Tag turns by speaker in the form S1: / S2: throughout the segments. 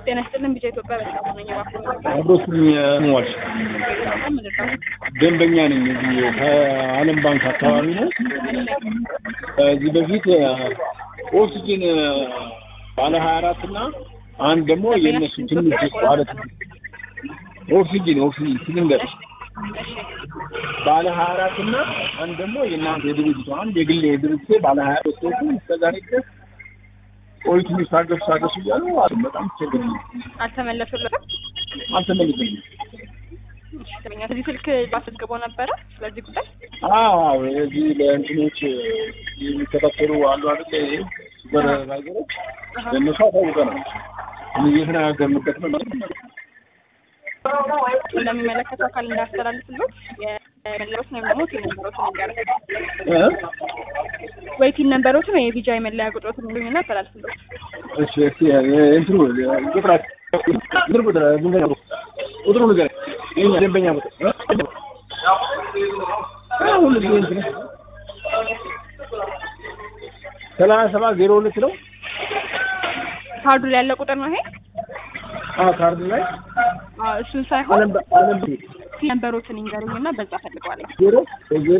S1: ጤና ይስጥልን ቢጫ ኢትዮጵያ በጣም ነኝ እባክዎን
S2: አብሮትኝ ሟች ደንበኛ ነኝ። እዚህ ከዓለም ባንክ አካባቢ ነው። ከዚህ በፊት ኦክሲጅን ባለ ሀያ አራት እና አንድ ደግሞ የእነሱ ትንሽ ማለት ኦክሲጅን ኦክሲጅን ሲሊንደር ባለ ሀያ አራት እና አንድ ደግሞ የእናንተ የድርጅቱ አንድ የግል የድርጅቴ ባለ ሀያ አራት ሰዎቹ እስከዛሬ ድረስ ቆይቱ ታገሱ ታገሱ እያሉ አሉ። በጣም ችግር ነው።
S1: አልተመለሱለትም
S2: አልተመለሰኝም።
S1: ከዚህ ስልክ አስመዝግበው ነበረ ስለዚህ ጉዳይ
S2: አዎ እዚህ ለእንትኖች የሚከታተሉ አሉ አይደል? ሱፐርቫይዘሮች ለእነሱ አሳውቀናል። እየተነጋገርንበት ነው።
S1: ለሚመለከተው አካል እንዳስተላልፍሎት የመለሮት ወይም ደግሞ ቲን ነንበሮትን ንገረ
S2: እ?
S1: ወይ ቲን ነንበሮትን ወይ የቪጃ የመለያ ቁጥሮትን ንገሩኝና አስተላልፍሎት
S2: እሺ እስኪ እንትኑ ቁጥራት ቁጥር ቁጥር ደንበኛ ቁጥሩ ንገረኝ። የእኛ ደንበኛ ቁጥር እ? አሁን ጊዜ እንትን ሰላሳ ሰባት ዜሮ ሁለት ነው።
S1: ካርዱ ላይ ያለ ቁጥር ነው ይሄ
S2: አዎ ካርድ ላይ
S1: አዎ እሱን ሳይሆን
S2: አለም አለም
S1: ቲን ነንበሮትን ይንገሩኝና በዛ ፈልገዋለሁ
S2: ዜሮ ዜሮ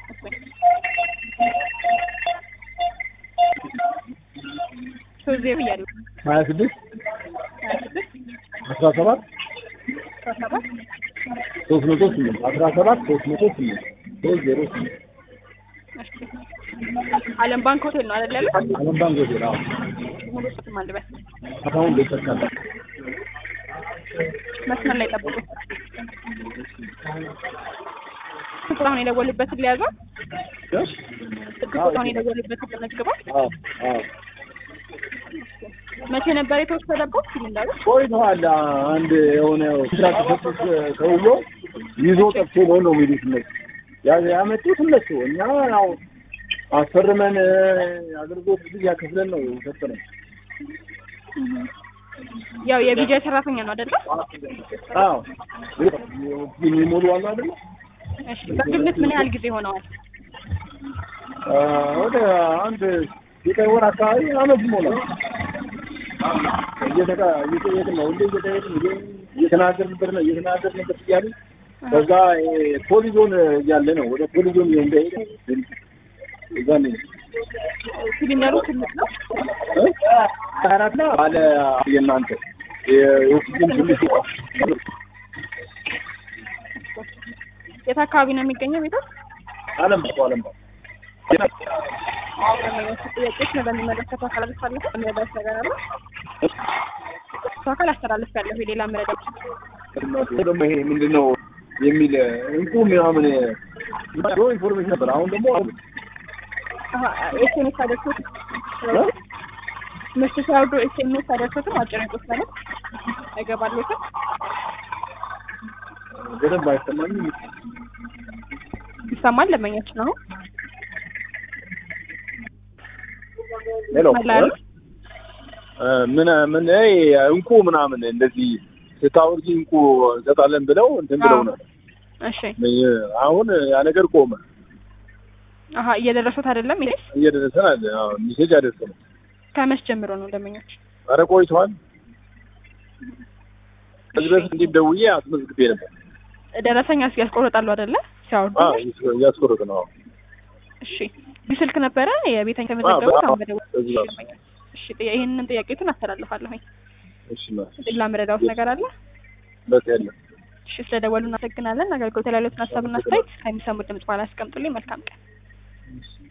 S1: ሶስት ዜሮ እያሉ
S2: ሀያ ስድስት
S1: ሀያ ስድስት
S2: አስራ ሰባት
S1: አስራ ሰባት
S2: ሶስት መቶ ስምንት አስራ ሰባት ሶስት መቶ ስምንት ሶስት ዜሮ ስምንት
S1: እሺ አለም ባንክ ሆቴል ነው አይደል ያለው
S2: አለም ባንክ ሆቴል አዎ
S1: ሙሉ ስም አልበስ
S2: አሁን ቤተሰብ
S1: መስመር ላይ ጠብቁ ቁጥሩን የደወሉበትን ሊያዘው ስልክ ቁጥሩን የደወሉበትን ለመዝግበው
S2: አዎ አዎ
S1: መቼ ነበር የተወሰደበት ሲሊንደሩ
S2: ቆይተዋል። አንድ የሆነ ኮንትራክት ሰጡት ተብሎ ይዞ ጠፍቶ ነው ነው የሚሉት እነሱ ያ- ያመጡት እነሱ። እኛ ያው አስፈርመን አገልግሎት ጊዜ ያከፍለን ነው የሰጠነው።
S1: ያው የቪዲዮ ሰራተኛ ነው አይደለ?
S2: አዎ የሚሞሉ አሉ አይደለ?
S1: እሺ በግምት ምን ያህል ጊዜ ሆነዋል?
S2: አ፣ ወደ አንድ ዘጠኝ ወር አካባቢ አመት ይሞላል። እየተቃ እየጠየቅን ነው ሁሌ እየጠየቅን እየ- እየተናገርንበት ነው እየተናገርንበት እያልን ከዛ ፖሊዞን እያለ ነው ወደ ፖሊዞን እንደሄደ እዛ ነው
S1: ሲሊንደሩ ትልቅ ነው።
S2: አራትና ባለ የእናንተ የኦክሲጅን ትንሽ
S1: የት አካባቢ ነው የሚገኘው ቤታ?
S2: አለም ባው አለም ባው
S1: ጥያቄዎች ነው በሚመለከተው አካል አስተላለፍ የሚረዳት ነገር አለ። እሱ አካል አስተላለፍ ያለሁ የሌላ መረዳት
S2: ደግሞ ይሄ ምንድን ነው የሚል እንቁ ምናምን ድሮ ኢንፎርሜሽን ነበር። አሁን ደግሞ
S1: ኤስኤምኤስ አደረሱት ምርት ሲያወርዱ ኤስኤምኤስ አደረሱትም አጭር ጽሁፍ ማለት አይገባለትም።
S2: በደንብ አይሰማኝም።
S1: ይሰማል ለመኛች ነው
S2: ሄሎ
S1: መላሉ
S2: ምን ምን ይሄ እንቁ ምናምን እንደዚህ ስታወርጂ እንቁ እንሰጣለን ብለው እንትን ብለው ነው።
S1: እሺ
S2: አሁን ያ ነገር ቆመ።
S1: አሀ እየደረሱት አይደለም ይሄስ
S2: እየደረሰን አለ። አዎ ሚሴጅ አደረሰን።
S1: ከመች ጀምሮ ነው ደንበኞች?
S2: ኧረ ቆይተዋል። ከዚህ በፊት እንዲህ ደውዬ አስመዝግቤ ነበር።
S1: ደረሰኛ ያስቆርጣሉ አይደለ ሲያወርዱ?
S2: አዎ እያስቆረጥ ነው።
S1: እሺ ይህ ስልክ ነበረ የቤተኛ የተመዘገቡት አሁን በደወል
S2: በዚህ ጋር
S1: እሺ ጥያ- ይህንን ጥያቄቱን አስተላልፋለሁኝ።
S2: እሺ ነው
S1: ሌላ ምረዳውት ነገር አለ?
S2: በቃ ያለ
S1: እሺ ስለደወሉ እናመሰግናለን። አገልግሎት ላይ ያሉትን ሀሳብና አስተያየት ከሚሰሙት ድምጽ በኋላ ያስቀምጡልኝ። መልካም ቀን።